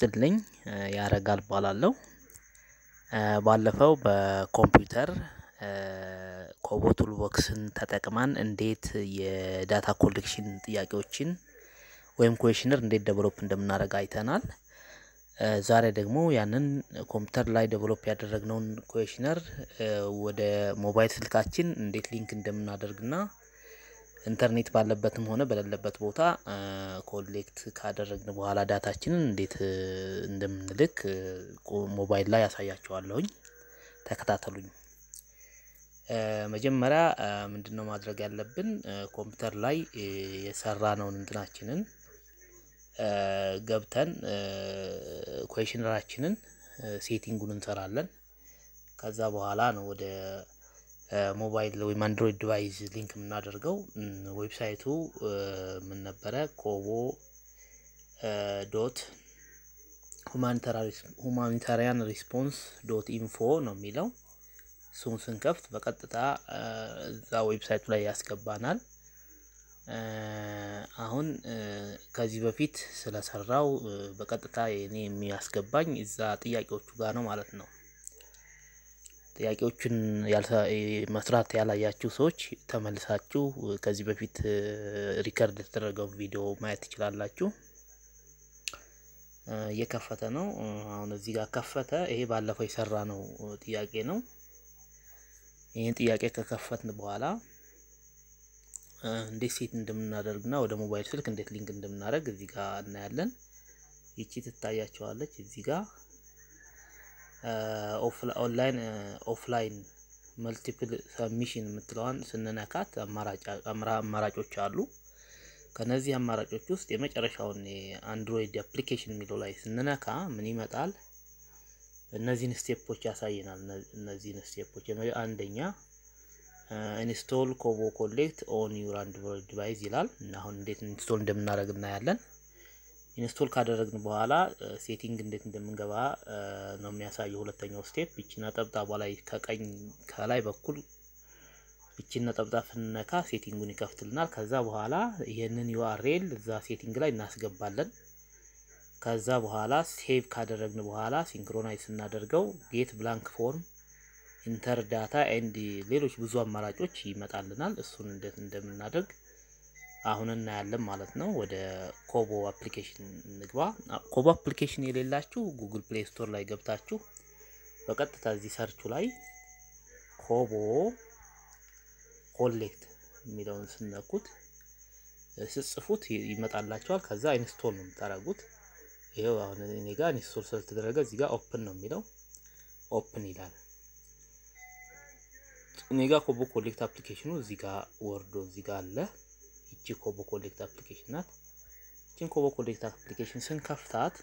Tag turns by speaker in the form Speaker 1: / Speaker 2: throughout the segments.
Speaker 1: ይስጥልኝ ያረጋል እባላለሁ። ባለፈው በኮምፒውተር ኮቦ ቱልቦክስን ተጠቅመን እንዴት የዳታ ኮሌክሽን ጥያቄዎችን ወይም ኩዌሽነር እንዴት ዴቨሎፕ እንደምናደርግ አይተናል። ዛሬ ደግሞ ያንን ኮምፒውተር ላይ ዴቨሎፕ ያደረግነውን ኩዌሽነር ወደ ሞባይል ስልካችን እንዴት ሊንክ እንደምናደርግና ኢንተርኔት ባለበትም ሆነ በሌለበት ቦታ ኮሌክት ካደረግን በኋላ ዳታችንን እንዴት እንደምንልክ ሞባይል ላይ አሳያችኋለሁኝ። ተከታተሉኝ። መጀመሪያ ምንድነው ማድረግ ያለብን? ኮምፒውተር ላይ የሰራነውን እንትናችንን ገብተን ኩዌሽነራችንን ሴቲንጉን እንሰራለን። ከዛ በኋላ ነው ወደ ሞባይል ወይም አንድሮይድ ዲቫይስ ሊንክ የምናደርገው። ዌብሳይቱ ምን ነበረ? ኮቦ ዶት ሁማኒታሪያን ሪስፖንስ ዶት ኢንፎ ነው የሚለው። እሱን ስንከፍት በቀጥታ እዛ ዌብሳይቱ ላይ ያስገባናል። አሁን ከዚህ በፊት ስለሰራው በቀጥታ እኔ የሚያስገባኝ እዛ ጥያቄዎቹ ጋር ነው ማለት ነው። ጥያቄዎቹን መስራት ያላያችሁ ሰዎች ተመልሳችሁ ከዚህ በፊት ሪከርድ የተደረገው ቪዲዮ ማየት ትችላላችሁ። እየከፈተ ነው። አሁን እዚህ ጋር ከፈተ። ይሄ ባለፈው የሰራ ነው ጥያቄ ነው። ይህን ጥያቄ ከከፈትን በኋላ እንዴት ሴት እንደምናደርግና ወደ ሞባይል ስልክ እንዴት ሊንክ እንደምናደርግ እዚህ ጋር እናያለን። ይቺ ትታያቸዋለች እዚህ ጋር ኦንላይን ኦፍላይን መልቲፕል ሰብሚሽን የምትለዋን ስንነካት አማራጮች አሉ። ከነዚህ አማራጮች ውስጥ የመጨረሻውን የአንድሮይድ አፕሊኬሽን የሚለው ላይ ስንነካ ምን ይመጣል? እነዚህን ስቴፖች ያሳየናል። እነዚህን ስቴፖች አንደኛ ኢንስቶል ኮቦ ኮሌክት ኦን ዩር አንድሮይድ ዲቫይስ ይላል እና አሁን እንዴት ኢንስቶል እንደምናደርግ እናያለን። ኢንስቶል ካደረግን በኋላ ሴቲንግ እንዴት እንደምንገባ ነው የሚያሳየው። ሁለተኛው ስቴፕ ይቺ ነጠብጣቧ ላይ ከቀኝ ከላይ በኩል ይቺን ነጠብጣብ ስንነካ ሴቲንጉን ይከፍትልናል። ከዛ በኋላ ይህንን ዩአርኤል እዛ ሴቲንግ ላይ እናስገባለን። ከዛ በኋላ ሴቭ ካደረግን በኋላ ሲንክሮናይዝ ስናደርገው ጌት ብላንክ ፎርም ኢንተር ዳታ ኤንድ ሌሎች ብዙ አማራጮች ይመጣልናል። እሱን እንዴት እንደምናደርግ አሁን እናያለን ማለት ነው። ወደ ኮቦ አፕሊኬሽን እንግባ። ኮቦ አፕሊኬሽን የሌላችሁ ጉግል ፕሌይ ስቶር ላይ ገብታችሁ በቀጥታ እዚህ ሰርቹ ላይ ኮቦ ኮሌክት የሚለውን ስነኩት ስጽፉት ይመጣላቸዋል። ከዛ ኢንስቶል ነው የምታደርጉት። ይሄው አሁን እኔ ጋር ኢንስቶል ስለተደረገ እዚህ ጋር ኦፕን ነው የሚለው ኦፕን ይላል። እኔ ጋር ኮቦ ኮሌክት አፕሊኬሽኑ እዚህ ጋር ወርዶ እዚህ ጋር አለ። ይቺ ኮቦ ኮሌክት አፕሊኬሽን ናት። ይቺን ኮቦ ኮሌክት አፕሊኬሽን ስንከፍታት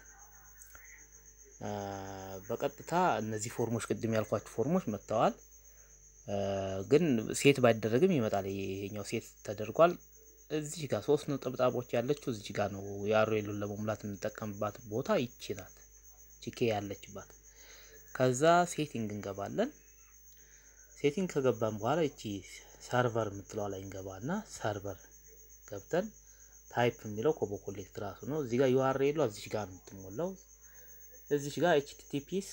Speaker 1: በቀጥታ እነዚህ ፎርሞች ቅድም ያልኳቸው ፎርሞች መጥተዋል። ግን ሴት ባይደረግም ይመጣል። ይሄኛው ሴት ተደርጓል። እዚህ ጋር ሶስት ነጠብጣቦች ያለችው እዚህ ጋር ነው። የአርኤሉን ለመሙላት የምንጠቀምባት ቦታ ይቺ ናት። ቺኬ ያለችባት። ከዛ ሴቲንግ እንገባለን። ሴቲንግ ከገባን በኋላ ይቺ ሰርቨር የምትለዋ ላይ እንገባና ሰርቨር ገብተን ታይፕ የሚለው ኮቦ ኮሌክት ራሱ ነው። እዚህ ጋር ዩአርኤሉ እዚህ ጋር ነው የምትሞላው። እዚህ ጋር ኤችቲቲፒስ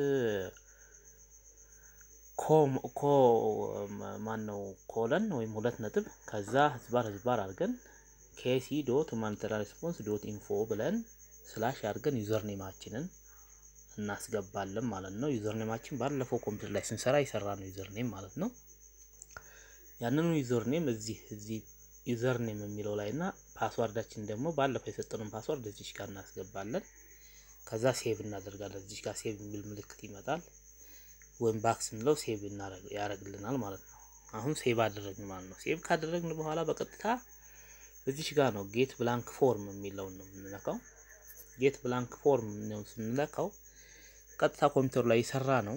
Speaker 1: ኮ ማን ነው ኮለን ወይም ሁለት ነጥብ ከዛ ህዝባር ህዝባር አድርገን ኬሲ ዶት ሁማኒታሪያን ሪስፖንስ ዶት ኢንፎ ብለን ስላሽ አድርገን ዩዘር ኔማችንን እናስገባለን ማለት ነው። ዩዘር ኔማችን ባለፈው ኮምፒውተር ላይ ስንሰራ የሰራ ነው ዩዘር ኔም ማለት ነው። ያንኑ ዩዘር ኔም እዚህ እዚህ ዩዘር ኔም የሚለው ላይ እና ፓስዋርዳችን ደግሞ ባለፈው የሰጠነውን ፓስዋርድ እዚች ጋር እናስገባለን። ከዛ ሴቭ እናደርጋለን። እዚች ጋር ሴቭ የሚል ምልክት ይመጣል። ወይም ባክ ስንለው ሴቭ ያደርግልናል ማለት ነው። አሁን ሴቭ አደረግን ማለት ነው። ሴቭ ካደረግን በኋላ በቀጥታ እዚች ጋር ነው ጌት ብላንክ ፎርም የሚለውን ነው የምንነካው። ጌት ብላንክ ፎርም ነው ስንነካው ቀጥታ ኮምፒውተሩ ላይ የሰራ ነው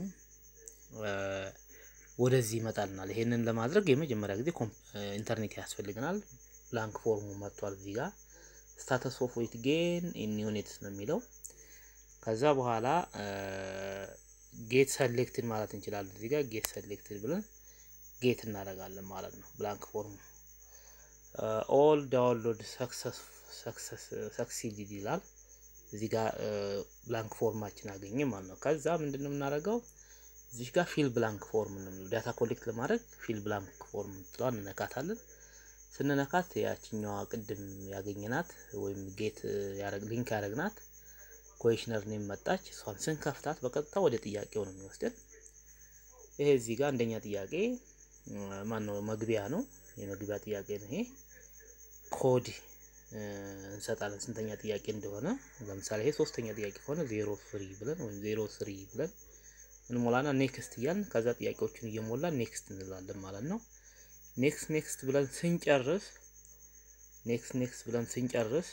Speaker 1: ወደዚህ ይመጣልናል። ይሄንን ለማድረግ የመጀመሪያ ጊዜ ኢንተርኔት ያስፈልገናል። ብላንክ ፎርሙ መጥቷል። እዚህ ጋር ስታተስ ኦፍ ዌት ጌን ኢን ዩኒትስ ነው የሚለው። ከዛ በኋላ ጌት ሰሌክትድ ማለት እንችላለን። እዚህ ጋር ጌት ሰሌክትድ ብለን ጌት እናደርጋለን ማለት ነው። ብላንክ ፎርሙ ኦል ዳውንሎድ ሰክሰስድ ይላል። እዚህ ጋር ብላንክ ፎርማችን አገኘ ማለት ነው። ከዛ ምንድን ነው የምናደርገው እዚህ ጋር ፊል ብላንክ ፎርም ነው ዳታ ኮሌክት ለማድረግ ፊል ብላንክ ፎርም ትለዋን እንነካታለን። ስንነካት ያችኛዋ ቅድም ያገኘናት ወይም ጌት ሊንክ ያደረግናት ኮሽነር ኔም መጣች። እሷን ስንከፍታት በቀጥታ ወደ ጥያቄው ነው የሚወስደን። ይሄ እዚህ ጋር አንደኛ ጥያቄ ማን ነው መግቢያ ነው የመግቢያ ጥያቄ ነው ይሄ ኮድ እንሰጣለን ስንተኛ ጥያቄ እንደሆነ። ለምሳሌ ይሄ ሶስተኛ ጥያቄ ከሆነ ዜሮ ፍሪ ብለን ወይም ዜሮ ስሪ ብለን እንሞላና ኔክስት እያልን ከዛ ጥያቄዎችን እየሞላን ኔክስት እንላለን ማለት ነው። ኔክስት ኔክስት ብለን ስንጨርስ ኔክስት ኔክስት ብለን ስንጨርስ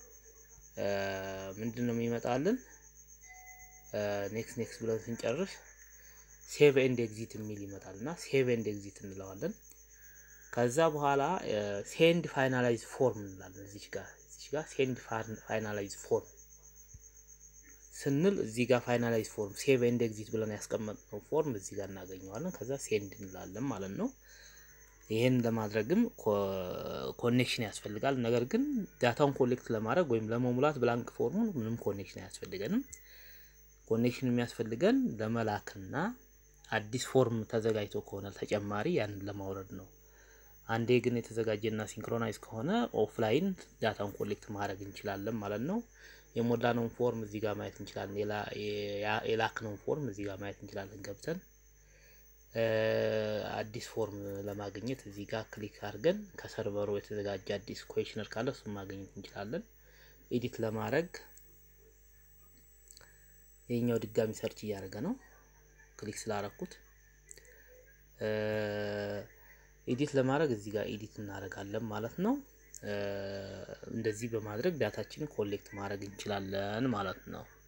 Speaker 1: ምንድን ነው የሚመጣልን? ኔክስት ኔክስት ብለን ስንጨርስ ሴቭ ኤንድ ኤግዚት የሚል ይመጣል እና ሴቭ ኤንድ ኤግዚት እንለዋለን። ከዛ በኋላ ሴንድ ፋይናላይዝ ፎርም እንላለን። እዚች ጋር እዚች ጋር ሴንድ ፋይናላይዝ ፎርም ስንል እዚህ ጋር ፋይናላይዝ ፎርም ሴቭ ኤንድ ኤግዚት ብለን ያስቀመጥነው ፎርም እዚህ ጋር እናገኘዋለን። ከዛ ሴንድ እንላለን ማለት ነው። ይህን ለማድረግም ኮኔክሽን ያስፈልጋል። ነገር ግን ዳታውን ኮሌክት ለማድረግ ወይም ለመሙላት ብላንክ ፎርሙን ምንም ኮኔክሽን አያስፈልገንም። ኮኔክሽን የሚያስፈልገን ለመላክና አዲስ ፎርም ተዘጋጅቶ ከሆነ ተጨማሪ ያንን ለማውረድ ነው። አንዴ ግን የተዘጋጀና ሲንክሮናይዝ ከሆነ ኦፍላይን ዳታውን ኮሌክት ማድረግ እንችላለን ማለት ነው። የሞላነውን ፎርም እዚህ ጋር ማየት እንችላለን። የላክነውን ፎርም እዚህ ጋር ማየት እንችላለን ገብተን አዲስ ፎርም ለማግኘት እዚህ ጋር ክሊክ አድርገን ከሰርቨሩ የተዘጋጀ አዲስ ኩዌሽነር ካለ እሱን ማግኘት እንችላለን። ኤዲት ለማድረግ ይህኛው ድጋሚ ሰርች እያደረገ ነው። ክሊክ ስላረኩት ኤዲት ለማድረግ እዚህ ጋር ኤዲት እናደርጋለን ማለት ነው። እንደዚህ በማድረግ ዳታችንን ኮሌክት ማድረግ እንችላለን ማለት ነው።